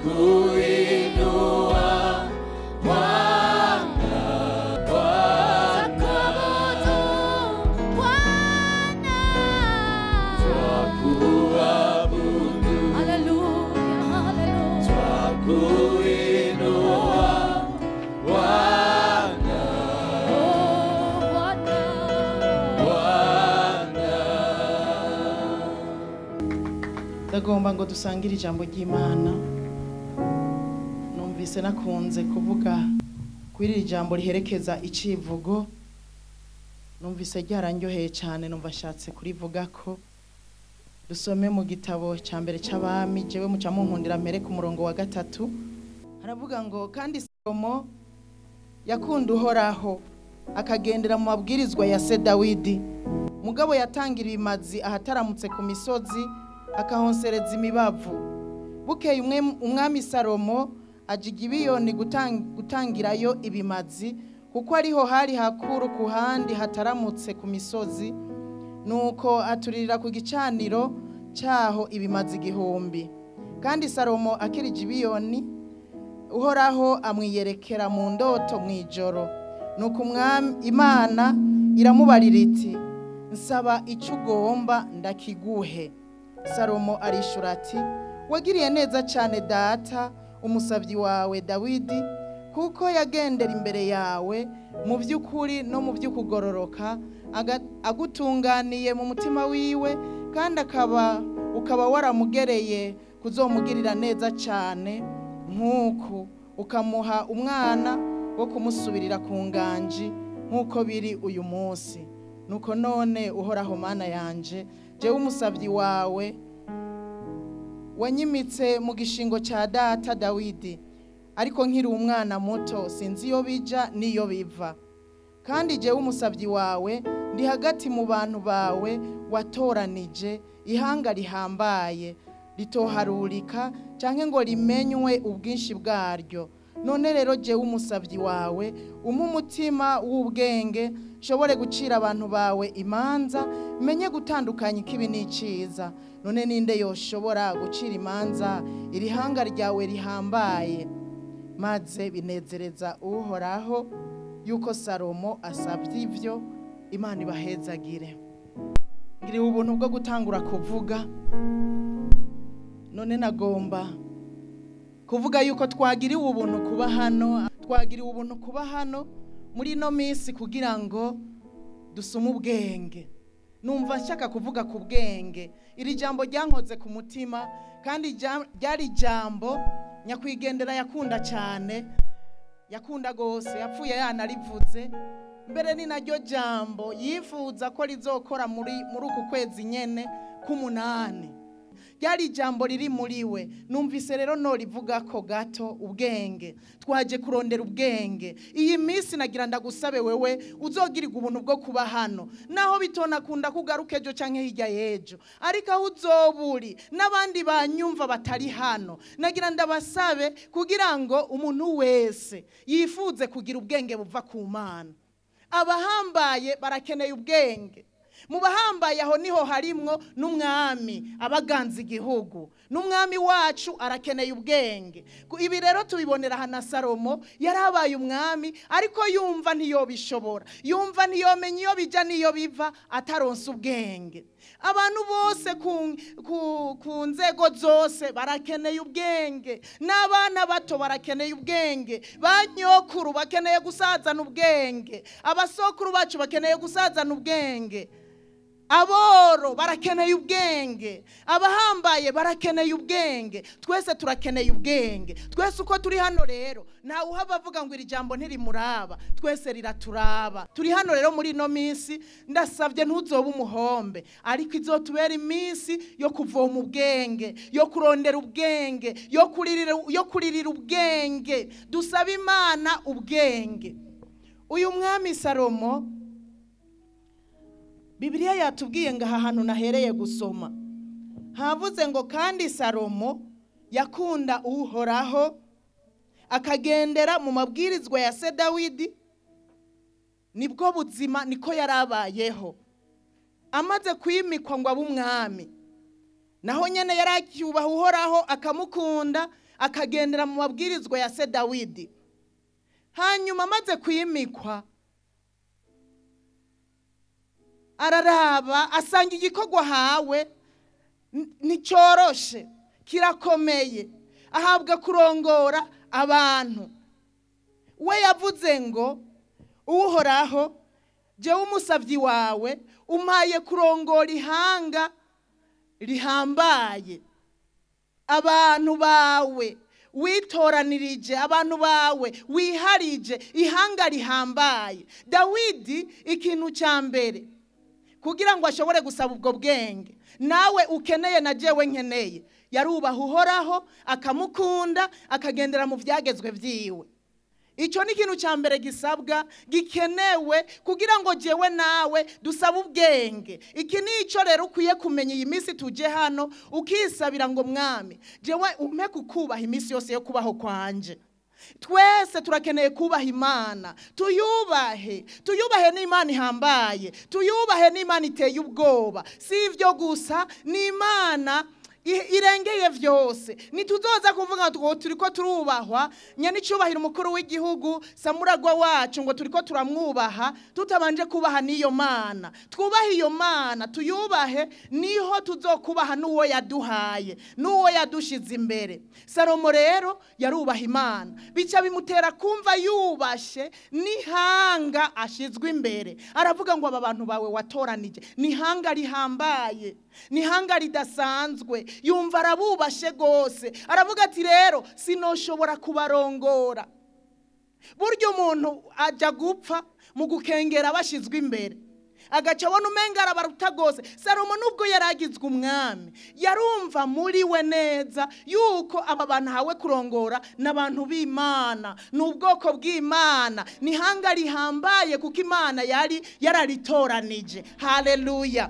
twakuinua Bwana, Twakuabudu Bwana. twakuabudu, Haleluya, haleluya. twakuinua Bwana, Oh, Bwana. Bwana. ndagomba ngo dusangire ijambo ry'imana numvise nakunze kuvuga kuri iri jambo riherekeza icivugo numvise ryaranyoheye cyane numva ashatse kurivuga ko dusome mu gitabo cya mbere cy'abami jewe muca munkundira mbere ku murongo wa gatatu haravuga ngo kandi salomo yakunda uhoraho akagendera mu mabwirizwa ya se dawidi mugabo yatangira ibimazi ahataramutse ku misozi akahonsereza imibavu bukeye umwe- umwami salomo ajya ibiyoni gutangirayo ibimazi kuko ariho hari hakuru ku handi hataramutse ku misozi nuko aturirira ku gicaniro cyaho ibimazi igihumbi kandi salomo akiri gibiyoni uhoraho amwiyerekera mu ndoto mu ijoro nuko umwami imana iramubarira iti nsaba icyo ugomba ndakiguhe salomo arishura ati wagiriye neza cyane data umusabyi wawe dawidi kuko yagendera imbere yawe mu by'ukuri no mu by'ukugororoka aga- agutunganiye mu mutima wiwe kandi akaba ukaba waramugereye kuzomugirira neza cyane nk'uku ukamuha umwana wo kumusubirira ku nganji nk'uko biri uyu munsi nuko none uhoraho mana yanje jewe umusabyi wawe wanyimitse mu gishingo cya data dawidi ariko nkiri umwana muto sinzi iyo bija n'iyo biva kandi jewe umusabyi wawe ndi hagati mu bantu bawe watoranije ihanga rihambaye ritoharurika cyangwa ngo rimenywe ubwinshi bwaryo none rero jewe umusabyi wawe umpe umutima w'ubwenge nshobore gucira abantu bawe imanza menye gutandukanya ikibi n'icyiza none ninde yoshobora gucira imanza iri hanga ryawe rihambaye maze binezereza uhoraho yuko salomo asabye ibyo imana ibahezagire ngiriwe ubuntu bwo gutangura kuvuga none nagomba kuvuga yuko twagiriwe ubuntu kuba hano twagiriwe ubuntu kuba hano muri ino minsi kugira ngo dusome ubwenge numva nshaka kuvuga ku bwenge iri jambo ryankoze ku mutima kandi rya- ryari ijambo nyakwigendera yakunda cyane yakunda rwose yapfuye yanarivuze mbere ni naryo jambo yifuza ko rizokora muri muri uku kwezi nyene k'umunani ryari ijambo riri muri we numvise rero norivuga ko gato ubwenge twaje kurondera ubwenge iyi minsi nagira ndagusabe wewe uzogirirwa ubuntu bwo kuba hano naho bitonakunda kugaruka ejo canke hirya y'ejo ariko aho uzoba uri n'abandi banyumva batari hano nagira ndabasabe kugira ngo umuntu wese yifuze kugira ubwenge buva ku mana abahambaye barakeneye ubwenge mu bahambaye aho niho harimwo n'umwami abaganza igihugu n'umwami wacu arakeneye ubwenge Ku- ibi rero tubibonera hana salomo yari abaye umwami ariko yumva ntiyobishobora yumva ntiyomenya iyo bijya n'iyo biva ataronse ubwenge abantu bose ku, ku, ku nzego zose barakeneye ubwenge n'abana bato barakeneye ubwenge ba nyokuru bakeneye gusazana ubwenge abasokuru bacu bakeneye gusazana ubwenge aboro barakeneye ubwenge abahambaye barakeneye ubwenge twese turakeneye ubwenge twese uko turi hano rero ntawe uhava avuga ngo iri jambo ntirimuraba twese riraturaba turi hano rero muri ino minsi ndasabye ntuzobe umuhombe ariko izotubera iminsi yo kuvoma ubwenge yo kurondera ubwenge yo kuririra yo kuririra ubwenge dusaba imana ubwenge uyu mwami salomo bibiliya yatubwiye ngo aha hantu nahereye gusoma havuze ngo kandi salomo yakunda uhoraho akagendera mu mabwirizwa ya se dawidi nibwo buzima niko yari abayeho amaze kwimikwa ngo abe umwami naho nyine yari acyubaha uhoraho akamukunda akagendera mu mabwirizwa ya se dawidi hanyuma amaze kwimikwa araraba asanga igikorwa ahawe n- nticyoroshe kirakomeye ahabwa kurongora abantu we yavuze ngo uhoraho jyewe umusabyi wawe umpaye kurongora ihanga rihambaye abantu bawe witoranirije abantu bawe wiharije ihanga rihambaye dawidi ikintu cya mbere kugira ngo ashobore gusaba ubwo bwenge nawe ukeneye na jewe nkeneye yarubaha uhoraho akamukunda akagendera mu byagezwe byiwe icyo ni ikintu cya mbere gisabwa gikenewe kugira ngo jewe nawe dusabe ubwenge iki ni icyo rero ukwiye kumenya iyi minsi tujye hano ukisabira ngo mwami jewe umpe kukubaha iminsi yose yo kubaho kwanje twese turakeneye kubaha imana tuyubahe tuyubahe n'imana ihambaye tuyubahe n'imana iteye ubwoba si ibyo gusa ni imana i- irengeye byose ntituzoza kuvuga ngo turi ko turubahwa nyanicubahira umukuru w'igihugu samuragwa wacu ngo turi ko turamwubaha tutabanje kubaha n'iyo mana twubahe iyo mana tuyubahe niho tuzokubaha n'uwo yaduhaye n'uwo yadushize imbere salomo rero yarubaha imana bica bimutera kumva yubashe n'ihanga ashizwe imbere aravuga ngo aba bantu bawe watoranije ni ihanga rihambaye ni ihanga ridasanzwe yumva arabubashe rwose aravuga ati rero sinoshobora kubarongora burya umuntu ajya gupfa mu gukengera bashyizwe imbere agaca abona umenga arabaruta rwose salomo nubwo yari agizwe umwami yarumva muri we neza yuko aba bantu ahawe kurongora ni abantu b'imana ni ubwoko bw'imana ni ihanga rihambaye kuko imana yari yararitoranije haleluya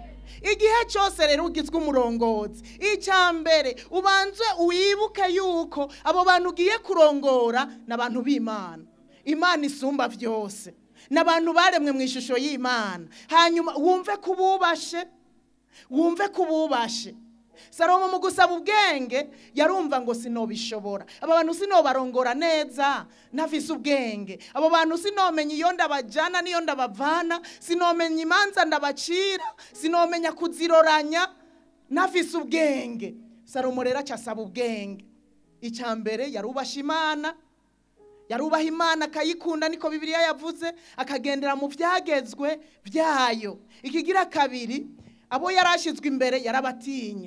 igihe cyose rero ugizwe umurongozi icya mbere ubanze wibuke yuko abo bantu ugiye kurongora ni abantu b'imana imana isumba byose ni abantu baremwe mu ishusho y'imana hanyuma wumve ko ububashe wumve ko ububashe salomo mu gusaba ubwenge yarumva ngo sinobishobora aba bantu sinobarongora neza ntafise ubwenge abo bantu sinomenya iyo ndabajyana n'iyo ndabavana sinomenya imanza ndabacira sinomenya kuziroranya ntafise ubwenge salomo rero acasaba ubwenge icya mbere yarubasha imana yarubaha imana akayikunda niko bibiliya yavuze akagendera mu byagezwe byayo ikigira kabiri abo yari ashyizwe imbere yarabatinya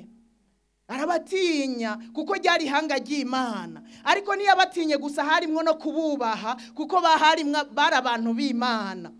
arabatinya kuko ryari ihanga ry'imana ariko ntiyabatinye gusa harimwo no kububaha kuko baharimwo bari abantu b'imana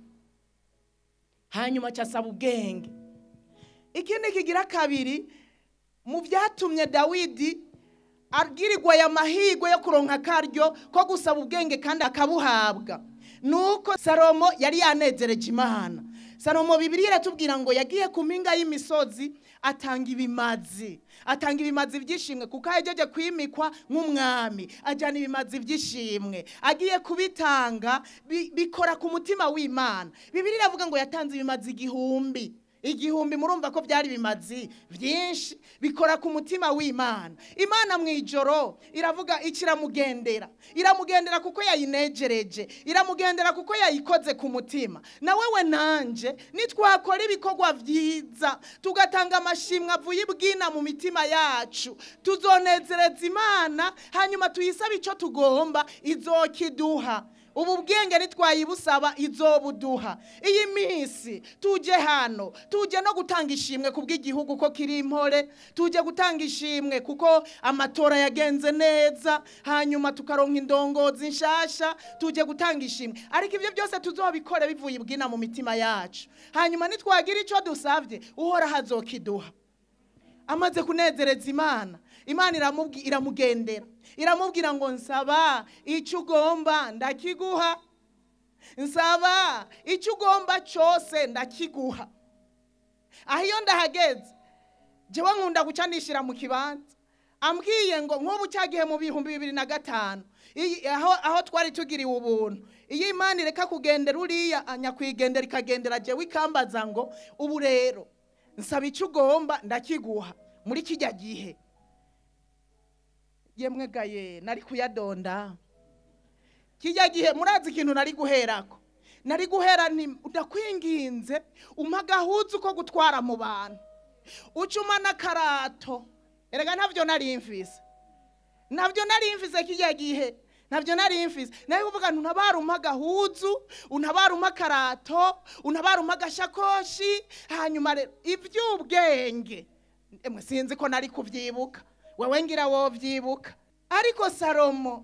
hanyuma acasaba ubwenge ikindi kigira kabiri mu byatumye dawidi abwirirwa aya mahirwe yo kuronka akaryo ko gusaba ubwenge kandi akabuhabwa ni uko salomo yari yanezereje imana salomo bibiri iratubwira ngo yagiye ku mpinga y'imisozi atanga ibimazi atanga ibimazi by'ishimwe kuko yagejeje kwimikwa nk'umwami ajyana ibimazi by'ishimwe agiye kubitanga bi- bikora ku mutima w'imana bibiri iravuga ngo yatanze ibimazi igihumbi igihumbi murumva ko byari bimazi byinshi bikora ku mutima w'imana imana mu ijoro iravuga ikiramugendera iramugendera kuko yayinejereje iramugendera kuko yayikoze ku mutima na wewe nanje nitwakora ibikorwa byiza tugatanga amashimwe avuye ibwina mu mitima yacu tuzonezereza imana hanyuma tuyisabe icyo tugomba izokiduha ubu bwenge ntitwayibusaba izobuduha iyi minsi tujye hano tujye no gutanga ishimwe ku bw'igihugu ko kiri impore tujye gutanga ishimwe kuko amatora yagenze neza hanyuma tukaronka indongozi nshasha tujye gutanga ishimwe ariko ibyo byose tuzobikore bivuye ibwina mu mitima yacu hanyuma nitwagira icyo dusabye uhoraho azokiduha amaze kunezereza imana imana iramubwi- iramugendera iramubwira ngo nsaba icyo ugomba ndakiguha nsaba icyo ugomba cyose ndakiguha aho iyo ndahageze njyewe nkunda guca nishyira mu kibanza ambwiye ngo nk'ubu cyagihe mu bihumbi bibiri na gatanu iyi- aho aho twari tugiriwe ubuntu iyo imana ireka kugendera uriya nyakwigendera ikagendera jyewe ikambaza ngo ubu rero nsaba icyo ugomba ndakiguha muri kijya gihe yemwe gaye nari kuyadonda kijya gihe murazi ikintu nari guherako nari guhera nti ndakwinginze umpa agahuzu ko gutwara mu bantu ucuma n'akarato erega ntabyo nari mfise ntabyo nari mfise kijya gihe ntabyo nari mfise nawe kuvuga ngo untabara umpa agahuzu untabara umpa akarato untabara umpa agashakoshi hanyuma rero iby'ubwenge emwe sinzi ko nari kubyibuka wowe ngira wowe byibuka ariko salomo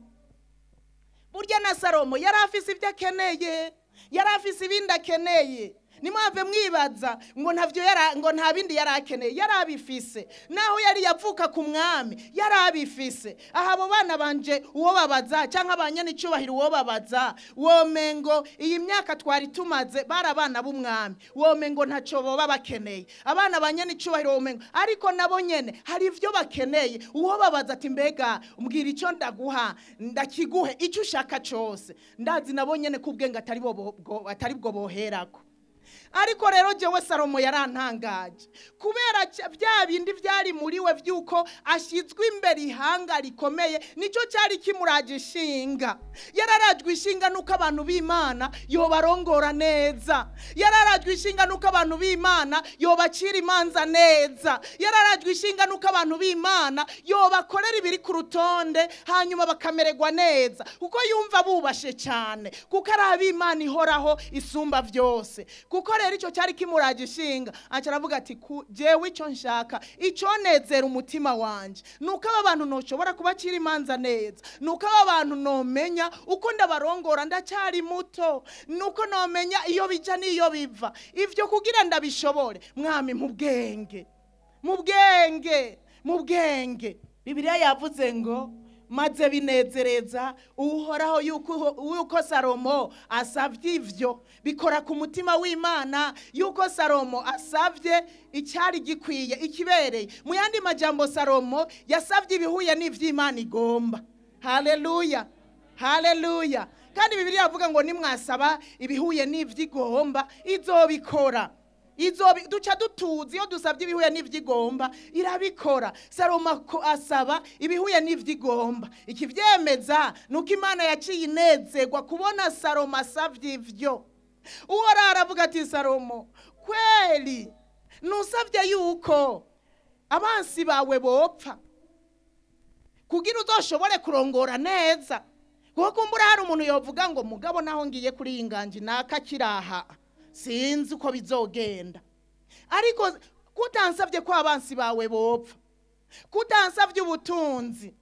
burya na salomo yari afise ibyo akeneye yari afise ibindi akeneye nimwave mwibaza ngo ntavyo yara ngo nta bindi yari akeneye yari abifise naho yari yavuka ku mwami yari abifise aha abo bana banje uwo babaza cyangwa abanyanicubahiro uwo babaza womengo iyi myaka twari tumaze bari abana b'umwami womengo ntaco boba bakeneye abana abanyanicubahiro womengo ariko nabo nyene hari ivyo bakeneye uwo babaza ati mbega mbwira ico ndaguha ndakiguhe ico ushaka cose ndazi nabo nyene ko ubwenge atari bo bwo- atari bwo boherako ariko rero jewe salomo yarantangaje kubera cya- bya bindi byari muri we by'uko ashyizwe imbere ihanga rikomeye nicyo cyari kimuraje ishinga yararajwe ishinga n'uko abantu b'imana yobarongora neza yararajwe ishinga n'uko abantu b'imana yobacira imanza neza yararajwe ishinga n'uko abantu b'imana yobakorera ibiri ku rutonde hanyuma bakamererwa neza kuko yumva bubashe cyane kuko ari ab'imana ihoraho isumba byose kuko rero icyo cyari kimuraje ishinga aca aravuga ati "Ku- jewe icyo nshaka iconezera umutima wanje ni uko aba bantu ntoshobora kubacira imanza neza ni uko aba bantu nomenya uko ndabarongora ndacyari muto ni uko nomenya iyo bija n'iyo biva ivyo kugira ndabishobore mwami mu bwenge mu bwenge mu bwenge bibiliya yavuze ngo maze binezereza uhoraho yuko yuko salomo asabye ivyo bikora ku mutima w'imana yuko salomo asabye icyari gikwiye ikibereye mu yandi majambo salomo yasabye ibihuye n'ivy'imana igomba haleluya haleluya kandi bibiliya yavuga ngo nimwasaba ibihuye n'ivy'igomba izobikora izo bi- duca dutuzi iyo dusabye ibihuye n'ivy'igomba irabikora salomo ako- asaba ibihuye n'ivy'igomba ikivyemeza ni uko imana yaciye inezerwa kubona salomo asavye ivyo uhoraho aravuga ati salomo kweli nusabye yuko abansi bawe bopfa kugira uzoshobore kurongora neza kuko kumbura hari umuntu yovuga ngo mugabo naho ngiye kuri iyi nganji naka kiraha sinzi uko bizogenda ariko kutansabye ko abansi bawe bopfa kutansabye ubutunzi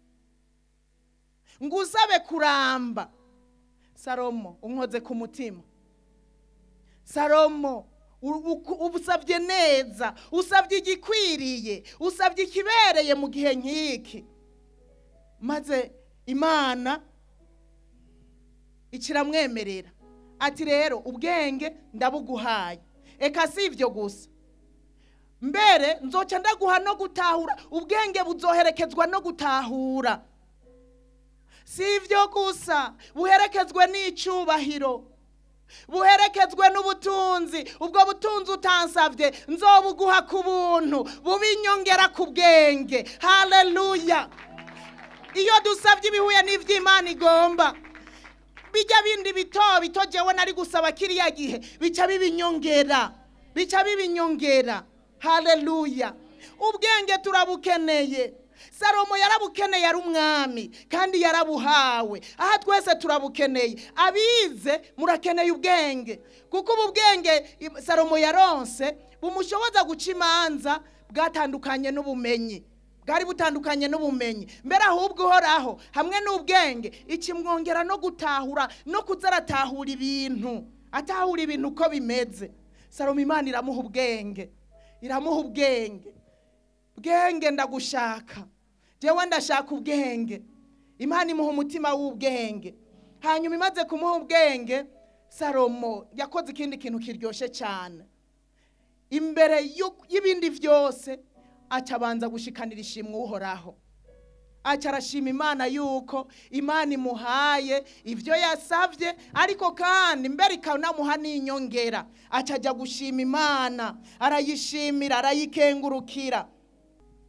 ngo usabe kuramba salomo unkoze ku mutima salomo u- u- usabye neza usabye igikwiriye usabye ikibereye mu gihe nk'iki maze imana ikiramwemerera ati rero ubwenge ndabuguhaye eka si ibyo gusa mbere nzoca ndaguha no gutahura ubwenge buzoherekezwa no gutahura si ibyo gusa buherekezwe n'icyubahiro buherekezwe n'ubutunzi ubwo butunzi utansabye nzobuguha ku buntu bubinyongera ku bwenge haleluya iyo dusabye ibihuye n'iby'imana igomba bijya bindi bito bito jewe nari gusaba kiriya gihe bica bibinyongera bica bibinyongera haleluya ubwenge turabukeneye salomo yarabukeneye ari umwami kandi yarabuhawe aha twese turabukeneye abize murakeneye ubwenge kuko ubu bwenge i- salomo yaronse bumushoboza guca imanza bwatandukanye n'ubumenyi bwari butandukanye n'ubumenyi mbere ahubwo uhoraho hamwe n'ubwenge ikimwongera no gutahura no kuza aratahura ibintu atahura ibintu uko bimeze salomo imana iramuha ubwenge iramuha ubwenge bwenge ndagushaka jewe ndashaka ubwenge imana imuha umutima w'ubwenge hanyuma imaze kumuha ubwenge salomo yakoze ikindi kintu kiryoshye cyane imbere y'u- y'ibindi byose aca abanza gushikanira ishimwe uhoraho aca arashima imana yuko imana imuhaye ibyo yasabye ariko kandi mbere ikanamuha n'inyongera aca ajya gushima imana arayishimira arayikengurukira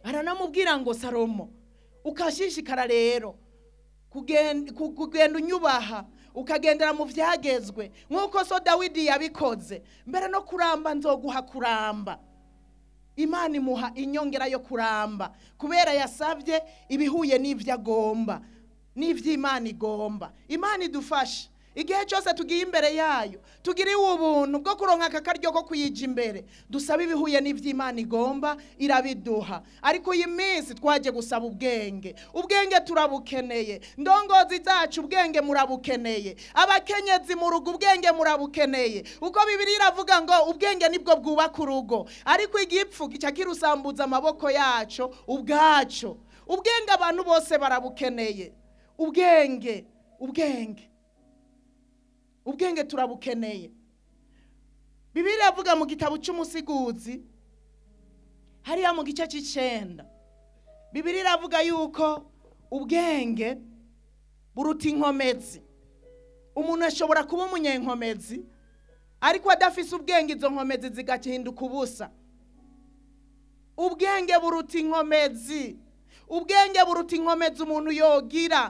aranamubwira ngo salomo ukashishikara rero kugen- ku- kugenda unyubaha ukagendera mu byagezwe nk'uko so dawidi yabikoze mbere no kuramba nzoguha kuramba imana imuha inyongera yo kuramba kubera yasabye ibihuye n'ibyo agomba n'iby'imana igomba imana idufashe igihe cyose tugiye imbere yayo tugiriwe ubuntu bwo kuronka aka karyo ko kuyija imbere dusaba ibihuye n'iby'imana igomba irabiduha ariko iyi minsi twaje gusaba ubwenge ubwenge turabukeneye ndongozi zacu ubwenge murabukeneye abakenyezi mu rugo ubwenge murabukeneye uko bibiri iravuga ngo ubwenge nibwo bwubaka urugo ariko igipfu gica kirusambuza amaboko yacu ubwacu ubwenge abantu bose barabukeneye ubwenge ubwenge ubwenge turabukeneye bibiri iravuga mu gitabo cy'umusiguzi hariya mu gice cy'icyenda bibiri iravuga yuko ubwenge buruta inkomezi umuntu ashobora kuba umunyenkomezi ariko adafise ubwenge izo nkomezi zigahinduka ubusa ubwenge buruta inkomezi ubwenge buruta inkomezi umuntu yogira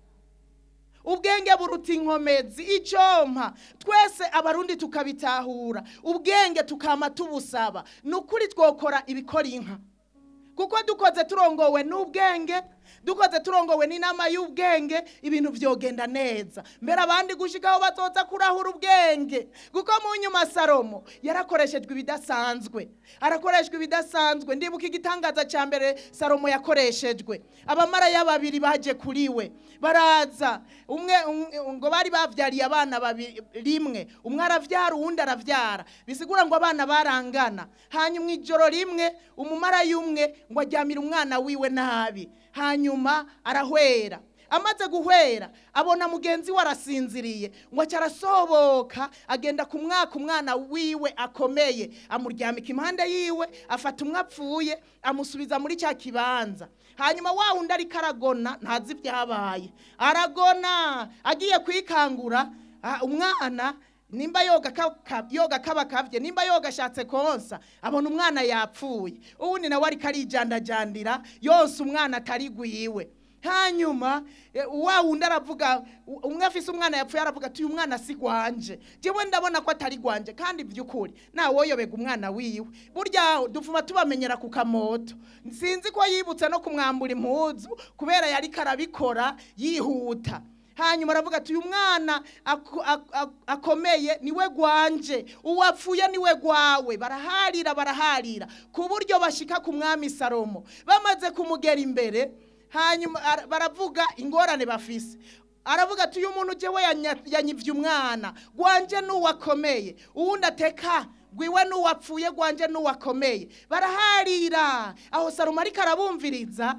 ubwenge buruta inkomezi icyompa twese abarundi tukabitahura ubwenge tukama tubusaba ni ukuri twokora ibikora inka kuko dukoze turongowe n'ubwenge dukoze turongowe n'inama y'ubwenge ibintu byogenda neza mbere abandi gushikaho bazoza kurahura ubwenge kuko mu nyuma salomo yarakoreshejwe ibidasanzwe arakoreshwa ibidasanzwe ndibuka igitangaza cya mbere salomo yakoreshejwe abamaraya babiri baje kuri we baraza umwe umwe- ngo bari babyariye abana babiri rimwe umwe arabyara uwundi arabyara bisigura ngo abana barangana hanyuma ijoro rimwe umumarayi umwe ngo ajyamire umwana wiwe nabi hanyuma arahwera amaze guhwera abona mugenzi we arasinziriye ngo aca arasohoka agenda ku mwaka umwana wiwe akomeye amuryamika impande yiwe afata umwe apfuye amusubiza muri cya kibanza hanyuma wa wundi ariko aragona ntazi ibyabaye aragona agiye kwikangura ah, umwana nimba yoga ka- ka- yoga kaba kavye nimba yoga ashatse konsa abona umwana yapfuye uwundi nawe ariko arijandajandira yonsa umwana atari gwiwe hanyuma eh, wa wundi aravuga u- umwe afise umwana yapfuye aravuga ati uyu mwana si gwanje jewe ndabona ko atari gwanje kandi by'ukuri nawe woyobega umwana wiwe burya dufuma tubamenyera ku kamoto sinzi ko yibutse no kumwambura impuzu kubera yariko arabikora yihuta hanyuma aravuga ati uyu mwana ako- ak- ak- akomeye niwe gwanje uwapfuye niwe gwawe baraharira baraharira ku buryo bashika ku mwami salomo bamaze kumugera imbere hanyuma ara- baravuga ingorane bafise aravuga ati uyu muntu jewe yanya- yanyivye umwana gwanje n'uwakomeye uwundi ateka gwiwe n'uwapfuye gwanje n'uwakomeye baraharira aho salomo ariko arabumviriza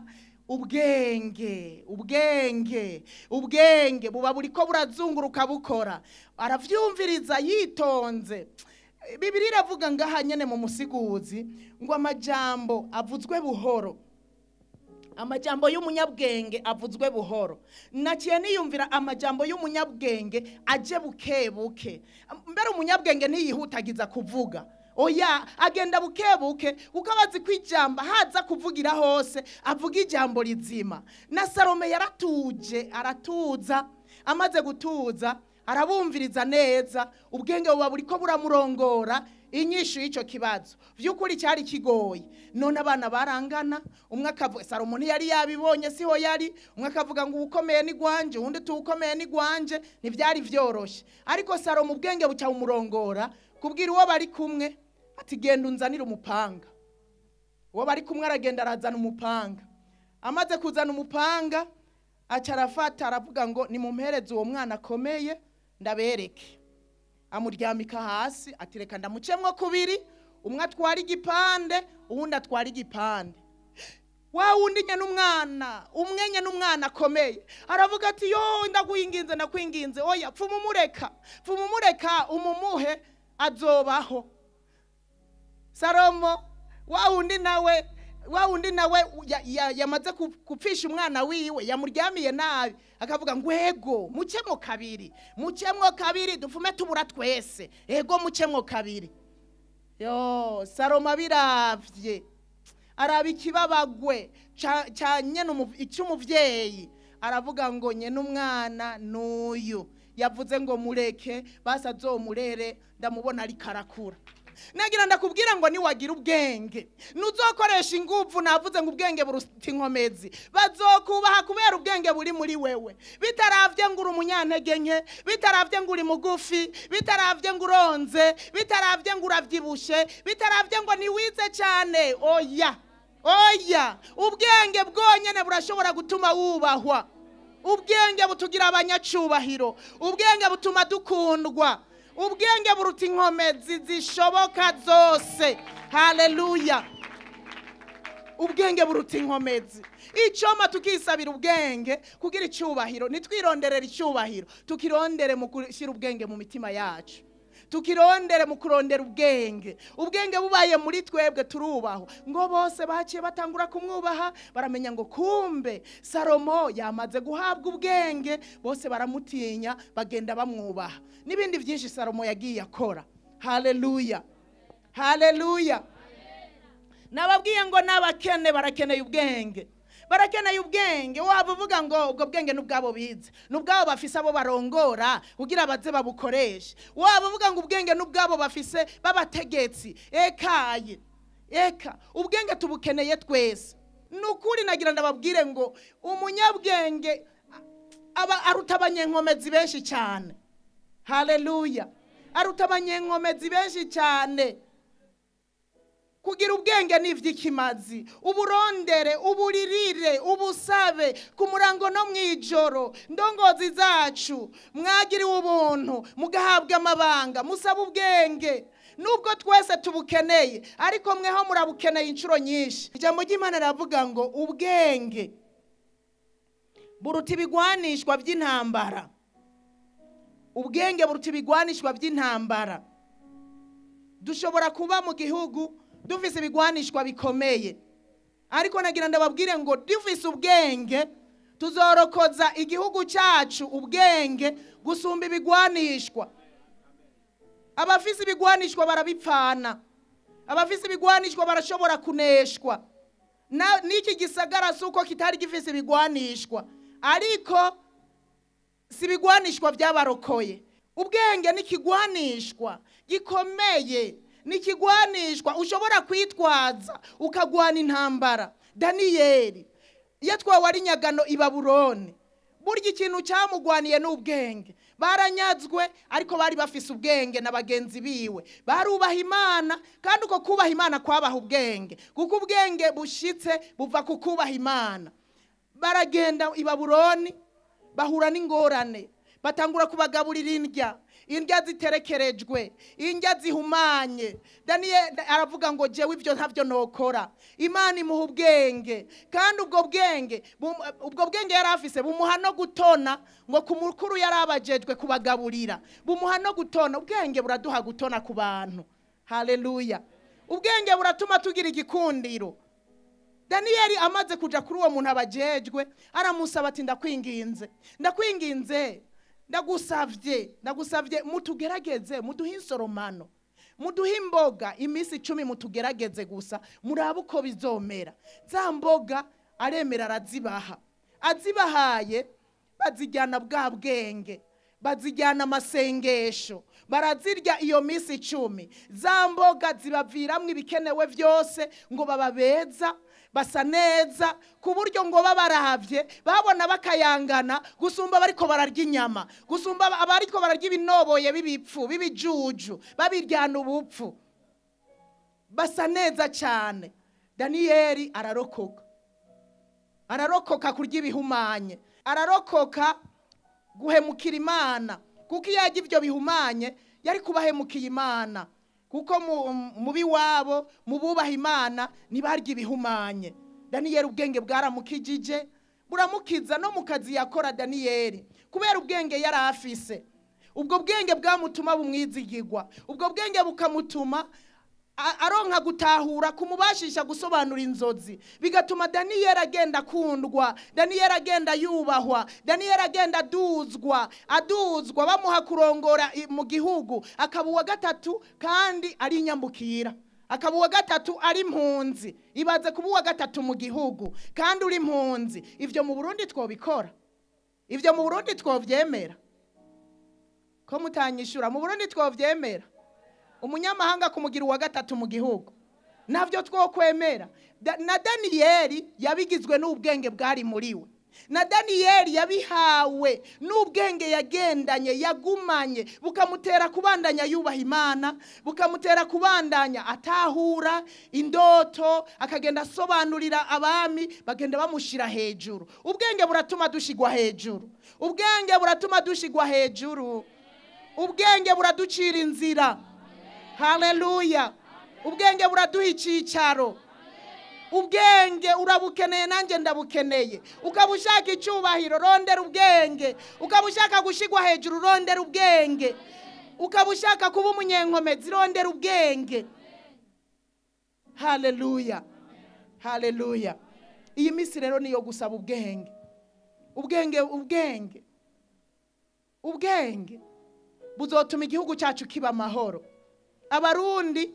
ubwenge ubwenge ubwenge buba buriko burazunguruka bukora aravyumviriza yitonze bibiri iravuga ngaha nyene mu musiguzi ngo amajambo avuzwe buhoro amajambo y'umunyabwenge avuzwe buhoro naciye niyumvira amajambo y'umunyabwenge aje buke buke mbere umunyabwenge ntiyihutagiza kuvuga oya agenda buke buke kuko abazi ko ijambo haza kuvugira hose avuga ijambo rizima na salome yaratuje aratuza amaze gutuza arabumviriza neza ubwenge buba buriko buramurongora inyishu y'icyo kibazo by'ukuri cyari kigoye none abana barangana umwe akavuga salomo ntiyari yabibonye siho yari umwe akavuga ngo uwukomeye ni gwanje uwundi tuwukomeye ni gwanje ntibyari byoroshye ariko salomo ubwenge buca bumurongora kubwira uwo bari kumwe ati genda unzanire umupanga uwo bari kumwe aragenda arazana umupanga amaze kuzana umupanga aca arafata aravuga ngo nimumpereze uwo mwana akomeye ndabereke amuryamika hasi ati reka ndamucemwo kubiri umwe atwara igipande uwundi atwara igipande wa wundi nye n'umwana umwe nye n'umwana akomeye aravuga ati yo ndakwinginze ndakwinginze oya pfuma umureka pfuma umureka umumuhe azobaho salomo wa wundi nawe wa wundi nawe ya- ya- yamaze ku- kupfisha umwana wiwe yamuryamiye nabi akavuga ngo ego mucemwo kabiri mucemwo kabiri dufume tubura twese ego mucemwo kabiri yo salomo abiravye araba ikibabagwe ca- ca nyene umu- icy'umuvyeyi aravuga ngo nyene umwana n'uyu yavuze ngo mureke basi azomurere ndamubona ariko arakura nagira ndakubwira ngo niwagira ubwenge nuzokoresha inguvu navuze ngo ubwenge buruta inkomezi bazokubaha kubera ubwenge buri muri wewe bitaravye ngo uri umunyantege nke bitaravye ngo uri mugufi bitaravye ngo uronze bitaravye ngo uravyibushe bitaravye ngo niwize cane oya oya ubwenge bwonyene burashobora gutuma wubahwa ubwenge butugira abanyacubahiro ubwenge butuma dukundwa ubwenge buruta inkomezi zishoboka zose haleluya ubwenge buruta inkomezi icoma tukisabira ubwenge kugira icyubahiro ntitwironderere icyubahiro tukirondere mu gushyira ubwenge mu mitima yacu tukirondere mu kurondera ubwenge ubwenge bubaye muri twebwe turubahwa ngo bose baciye batangura kumwubaha baramenya ngo kumbe salomo yamaze guhabwa ubwenge bose baramutinya bagenda bamwubaha n'ibindi byinshi salomo yagiye akora haleluya haleluya nababwiye ngo n'abakene barakeneye ubwenge barakeneye ubwenge waba uvuga ngo ubwo bwenge ni ubwabo bize ni ubwabo bafise abo barongora kugira baze babukoreshe waba uvuga ngo ubwenge ni ubwabo bafise b'abategetsi ekaye eka ubwenge tubukeneye twese ni ukuri nagira ndababwire ngo umunyabwenge aba aruta abanyenkomezi benshi cyane haleluya aruta abanyenkomezi benshi cyane kugira ubwenge ni iby'ikimazi uburondere uburirire ubusabe ku murango no mu ijoro ndongozi zacu mwagiriwe ubuntu mugahabwa amabanga musaba ubwenge nubwo twese tubukeneye ariko mweho murabukeneye inshuro nyinshi ijambo ry'imana riravuga ngo ubwenge buruta ibigwanishwa by'intambara ubwenge buruta ibigwanishwa by'intambara dushobora kuba mu gihugu dufise ibigwanishwa bikomeye ariko nagira ndababwire ngo dufise ubwenge tuzorokoza igihugu cyacu ubwenge gusumba ibigwanishwa abafise ibigwanishwa barabipfana abafise ibigwanishwa barashobora kuneshwa Na- n'iki gisagara si uko kitari gifise ibigwanishwa ariko si ibigwanishwa byabarokoye ubwenge ni ikigwanishwa gikomeye ni ikigwanishwa ushobora kwitwaza ukagwana intambara daniyeli yatwawe ari nyagano i baburoni burya ikintu cyamugwaniye ni ubwenge baranyazwe ariko bari bafise ubwenge na bagenzi biwe barubaha imana kandi uko kubaha imana kwabaha ubwenge kuko ubwenge bushitse buva ku kubaha imana baragenda i baburoni bahura n'ingorane batangura kubagaburira indya indya ziterekerejwe indya zihumanye daniyeli aravuga ngo jewe ibyo ntabyo nokora imana imuha ubwenge kandi ubwo bwenge bum- ubwo bwenge yari afise bumuha no gutona ngo ku mukuru yari abajejwe kubagaburira bumuha no gutona ubwenge buraduha gutona ku bantu haleluya ubwenge buratuma tugira igikundiro daniyeli amaze kuja kuri uwo muntu abajejwe aramusaba ati ndakwinginze ndakwinginze ndagusavye ndagusavye mutugerageze muduhe insoromano muduhe imboga iminsi icumi mutugerageze gusa murabe uko bizomera za mboga aremera arazibaha azibahaye bazijyana bwa bwenge bazijyana amasengesho barazirya iyo minsi icumi za mboga zibaviramwo ibikenewe byose ngo baba beza basa neza ku buryo ngo babaravye babona bakayangana gusumba bariko bararya inyama gusumba aba- abariko bararya ibinoboye b'ibipfu b'ibijuju babiryana ubupfu basa neza cyane daniyeli ararokoka ararokoka kurya ibihumanye ararokoka guhemukira imana kuko iyo yarya ibyo bihumanye yari kubahemukiye imana kuko mu- mu biwabo mu bubaha imana ntibarya ibihumanye daniyeli ubwenge bwaramukijije buramukiza no mu kazi yakora daniyeli kubera ubwenge yari afise ubwo bwenge bwamutuma bumwizigirwa ubwo bwenge bukamutuma a- aronka gutahura kumubashisha gusobanura inzozi bigatuma daniyeli agenda akundwa daniyeli agenda yubahwa daniyeli agenda aduzwa aduzwa bamuha kurongora i- mu gihugu akaba uwa gatatu kandi ari inyambukira akaba uwa gatatu ari impunzi ibaze kuba uwa gatatu mu gihugu kandi uri impunzi ibyo mu burundi twobikora ibyo mu burundi twobyemera ko mutanyishyura mu burundi twobyemera umunyamahanga kumugira uwa gatatu mu gihugu nabyo twokwemera Da- na daniyeli yabigizwe n'ubwenge bwari muri we na daniyeli yabihawe n'ubwenge yagendanye yagumanye bukamutera kubandanya yubaha imana bukamutera kubandanya atahura indoto akagenda asobanurira abami bagenda bamushyira hejuru ubwenge buratuma dushyigwa hejuru ubwenge buratuma dushyigwa hejuru ubwenge buraducira inzira haleluya ubwenge buraduha icyicaro ubwenge urabukeneye nanjye ndabukeneye ukaba ushaka icyubahiro rondera ubwenge ukaba ushaka gushyirwa hejuru rondera ubwenge ukaba ushaka kuba umunyenkomezi rondera ubwenge haleluya haleluya iyi minsi rero niyo gusaba ubwenge ubwenge ubwenge ubwenge buzotuma igihugu cyacu kiba amahoro abarundi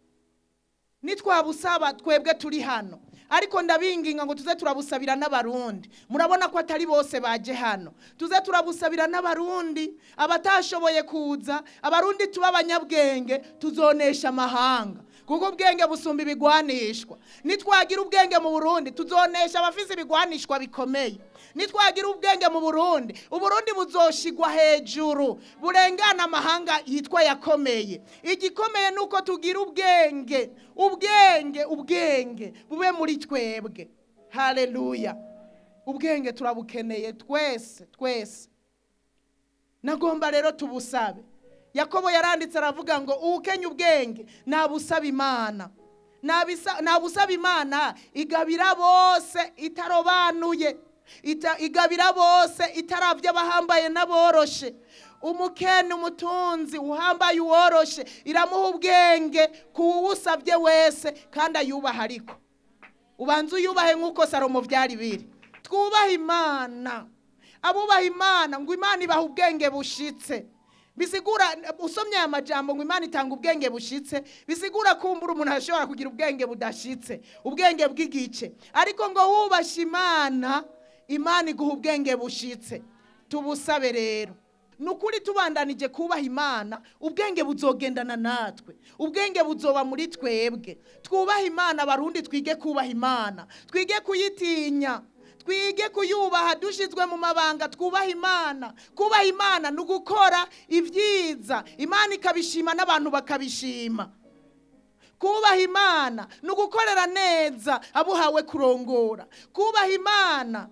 nitwabusaba twebwe turi hano ariko ndabinginga ngo tuze turabusabira n'abarundi murabona ko atari bose baje hano tuze turabusabira n'abarundi abatashoboye kuza abarundi tuba abanyabwenge tuzonesha amahanga kuko ubwenge busumba ibigwanishwa nitwagira ubwenge mu burundi tuzonesha abafise ibigwanishwa bikomeye nitwagira ubwenge mu burundi uburundi buzoshigwa hejuru burengana amahanga yitwa yakomeye igikomeye ni uko tugira ubwenge ubwenge ubwenge bube muri twebwe haleluya ubwenge turabukeneye twese twese nagomba rero tubusabe yakobo yaranditse aravuga ngo uwukenya ubwenge nabusaba imana Nabisa- nabusaba imana igabira bose itarobanuye Ita- igabira bose itarabya abahambaye n'aboroshe umukene umutunzi uhambaye uworoshe iramuha ubwenge kuwusabye wese kandi ayubaha ariko ubanza uyubahe nk'uko salomo byari biri twubahe imana abubaha imana ngo imana ibaha ubwenge bushitse bisigura usomye aya majambo ngo imana itanga ubwenge bushitse bisigura kumbura umuntu ashobora kugira ubwenge budashitse ubwenge bw'igice ariko ngo wubashe imana imana iguha ubwenge bushitse tubusabe rero ni ukuri tubandanije kubaha imana ubwenge buzogendana natwe ubwenge buzoba muri twebwe twubahe imana abarundi twige kubaha imana twige kuyitinya twige kuyubaha dushyizwe mu mabanga twubaha imana kubaha imana ni ugukora ibyiza imana ikabishima n'abantu bakabishima kubaha imana ni ugukorera neza abuhawe kurongora kubaha imana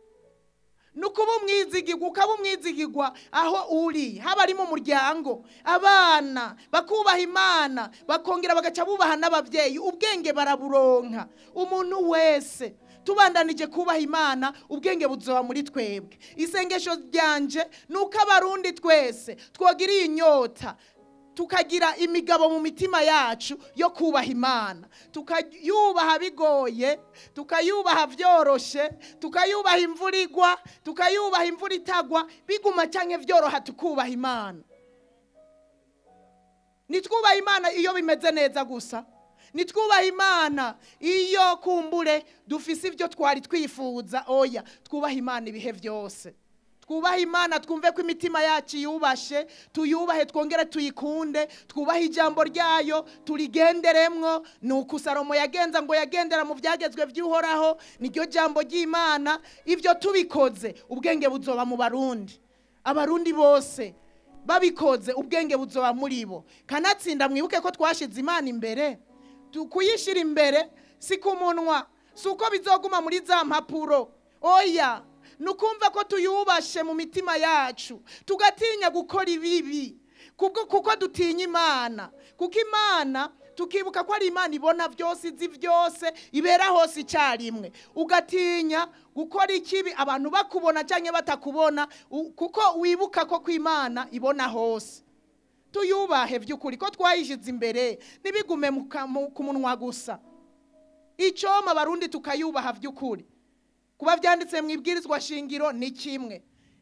ni ukuba umwizigirwa ukaba umwizigirwa aho uri haba ari mu muryango abana bakubaha imana bakongera bagaca bubaha n'ababyeyi ubwenge baraburonka umuntu wese tubandanije kubaha imana ubwenge buzoba muri twebwe isengesho ryanje ni uko abarundi twese twogira iyi nyota tukagira imigabo mu mitima yacu yo kubaha imana tukayubaha bigoye tukayubaha byoroshe tukayubaha imvura igwa tukayubaha imvura itagwa biguma cyangwa byoroha tukubaha imana nitwubaha imana iyo bimeze neza gusa nitwubaha imana iyo kumbure dufise ibyo twari twifuza oya twubaha imana ibihe byose twubahe imana twumve ko imitima yacu yubashe tuyubahe twongere tuyikunde twubahe ijambo ryayo turigenderemwo ni uko salomo yagenza ngo yagendera mu byagezwe by'uhoraho niryo jambo ry'imana ibyo tubikoze ubwenge buzoba mu barundi abarundi bose babikoze ubwenge buzoba muri bo kanatsinda mwibuke ko twashize imana imbere Tu- kuyishyira imbere si ku munwa si uko bizoguma muri za mpapuro oya ni ukumva ko tuyubashe mu mitima yacu tugatinya gukora ibibi kubwo kuko dutinya imana kuko imana tukibuka ko ari imana ibona byose izi byose ibera hose icyarimwe ugatinya gukora ikibi abantu bakubona cyangwa batakubona u- kuko wibuka ko ku imana ibona hose tuyubahe by'ukuri ko twayishyize imbere ntibigume mu ka- mu- ku munwa gusa icyoma abarundi tukayubaha by'ukuri kuba byanditse mu ibwirizwa shingiro ni kimwe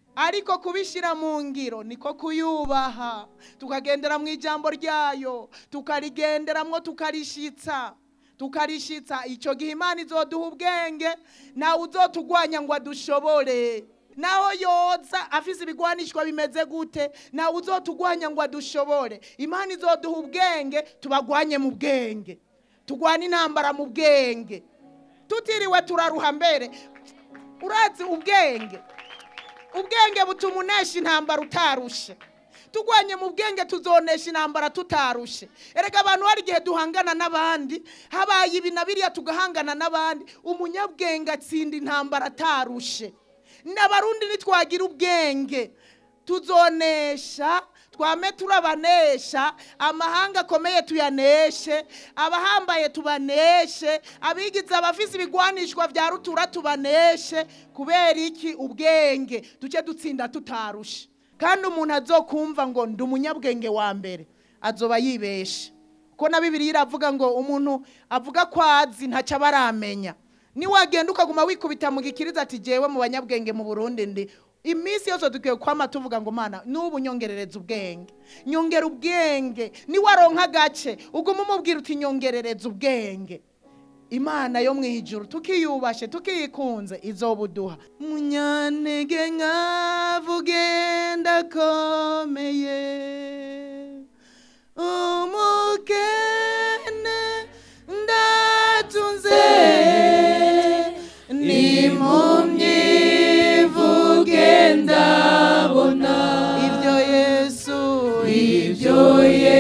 ariko kubishyira mu ngiro niko kuyubaha tukagendera mu ijambo ryayo tukarigenderamwo tukarishitsa tukarishitsa icyo gihe imana izoduha ubwenge nawe uzotugwanya ngo adushobore naho yoza afise ibigwanishwa bimeze gute nawe uzotugwanya ngo adushobore imana izoduha ubwenge tubagwanye mu bwenge tugwane intambara mu bwenge tutiriwe turaruha mbere urazi ubwenge ubwenge butuma unesha intambara utarushe tugwanye mu bwenge tuzonesha intambara tutarushe erega abantu hari igihe duhangana n'abandi habaye ibi na biriya tugahangana n'abandi umunyabwenge atsinda intambara atarushe n'abarundi nitwagira ubwenge tuzonesha twame turabanesha amahanga akomeye tuyaneshe abahambaye tubaneshe abigize abafise ibigwanishwa vya rutura tubaneshe kubera iki ubwenge duce dutsinda tutarushe kandi umuntu azokumva ngo ndi umunyabwenge wa mbere azoba yibeshe ko na bibiri iravuga ngo umuntu avuga ko azi ntacyo aba aramenya niwagenda ukaguma wikubita mu gikiriza ati jewe mu banyabwenge mu burundi ndi iminsi yose dukwiye kwama tuvuga ngo mana n'ubu nyongerereza ubwenge nyongera ubwenge niwaronka agace uguma umubwira uti nyongerereza ubwenge imana yo mu ijuru tukiyubashe tukiyikunze izobuduha munyantege nkavugenda akomeye umukene ndatunze n'impumyi vuge ndabona ibyo yesu ibyo yesu